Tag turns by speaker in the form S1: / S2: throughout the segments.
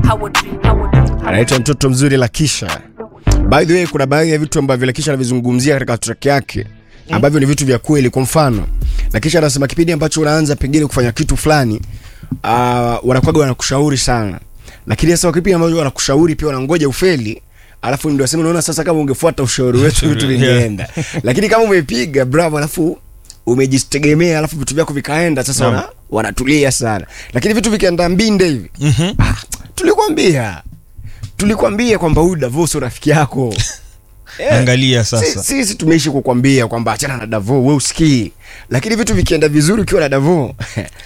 S1: anaitwa mtoto mzuri Lakisha. By the way, kuna baadhi ya vitu ambavyo Lakisha anavizungumzia katika track yake ambavyo ni vitu vya kweli. Kwa mfano, Lakisha anasema kipindi ambacho unaanza pengine kufanya kitu fulani, uh, wanakuwaga wanakushauri sana, lakini sasa kipindi ambacho wanakushauri pia wanangoja ufeli alafu ndio asema unaona sasa kama ungefuata ushauri wetu vitu vingeenda lakini kama umepiga bravo alafu umejitegemea alafu vitu vyako vikaenda sasa
S2: Naam.
S1: wana, wanatulia sana lakini vitu vikienda mbinde hivi
S2: Mhm.
S1: ah, tulikwambia tulikwambia kwamba huyu Davo sio rafiki yako Eh,
S2: Angalia
S1: si-
S2: sasa.
S1: sisi tumeishi kukwambia kwamba achana na Davo we usikii lakini vitu vikienda vizuri ukiwa na Davo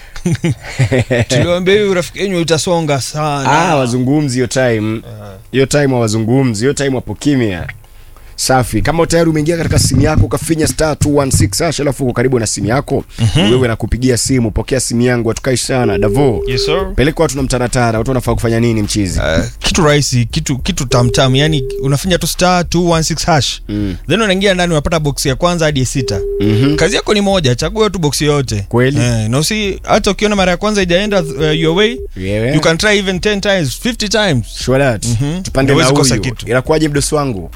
S2: Tuliwaambia hiyo rafiki yenu itasonga sana.
S1: ah, wazungumzi hiyo time hiyo time hawazungumzi hiyo time wapo kimya safi kama tayari umeingia katika simu yako ukafinya star 216 hash alafu uko karibu na simu yako wewe nakupigia simu pokea simu yangu hatukai sana davo
S2: Yes sir.
S1: peleka watu na mtaratara watu wanafaa kufanya nini mchizi
S2: Uh, kitu rahisi kitu kitu tamtam yani unafanya tu star 216 hash
S1: Mm.
S2: then unaingia ndani unapata box ya kwanza hadi ya sita
S1: Mhm.
S2: kazi yako ni moja chagua tu box yoyote
S1: Kweli.
S2: eh, na usi hata ukiona mara ya kwanza ijaenda uh, your way
S1: Yewe.
S2: you can try even 10 times 50 times
S1: Sure that.
S2: Mhm.
S1: tupande na
S2: Huwezi kosa
S1: huyu
S2: kitu.
S1: inakuwaje mdosi wangu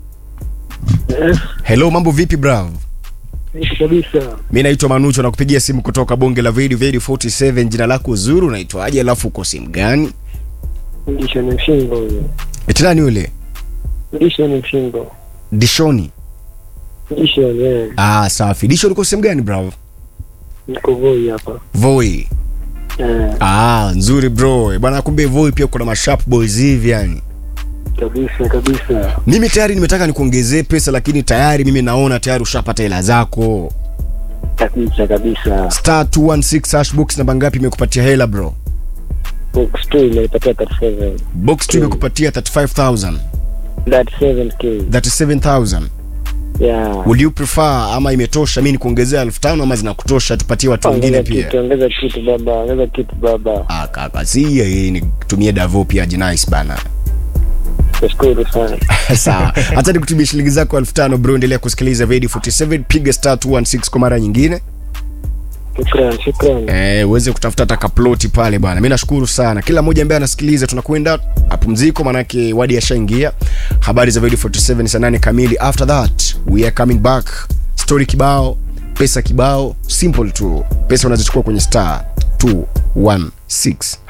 S3: Yes,
S1: hello mambo vipi brav
S3: nishi kabisa.
S1: mi naitwa manucho nakupigia simu kutoka bonge la video video 47 jina lako zuru unaitwaje alafu uko simu gani
S3: Ndisho ni mshingo huyo.
S1: etinani ule
S3: Ndisho ni mshingo.
S1: dishoni
S3: Ndisho ni yeye.
S1: ah safi dishoni uko sehemu gani brav
S3: Niko Voi hapa.
S1: voi
S3: Eh,
S1: Ah, nzuri bro. Bwana kumbe Voi pia kuna masharp boys hivi yani.
S3: kabisa kabisa.
S1: Mimi tayari nimetaka nikuongezee pesa lakini tayari mimi naona tayari ushapata hela zako.
S3: Kabisa kabisa.
S1: Star 216 hash box namba ngapi imekupatia hela bro?
S3: Box 2 imenipatia 37.
S1: Box 2 imekupatia 35000,
S3: That 7k.
S1: 37000.
S3: Yeah.
S1: Will you prefer ama imetosha mimi nikuongezea 5000 ama zinakutosha tupatie watu wengine
S3: Ongeza
S1: pia?
S3: kitu, ongeza kitu baba, ongeza kitu baba.
S1: Ah kaka, si hii nitumie Davo pia nice bana.
S3: Nashukuru sana.
S1: Sawa. Hata nikutumie shilingi zako 5000 bro, endelea kusikiliza Radio 47 piga star 216 kwa mara nyingine.
S3: Shukran, shukran.
S1: Eh, uweze kutafuta hata kaploti pale bwana. Mimi nashukuru sana kila mmoja ambaye anasikiliza. Tunakwenda mapumziko, manake wadi ashaingia. Habari za Radio 47 saa nane kamili. After that we are coming back. Story kibao, pesa kibao, simple tu. Pesa unazichukua kwenye star 216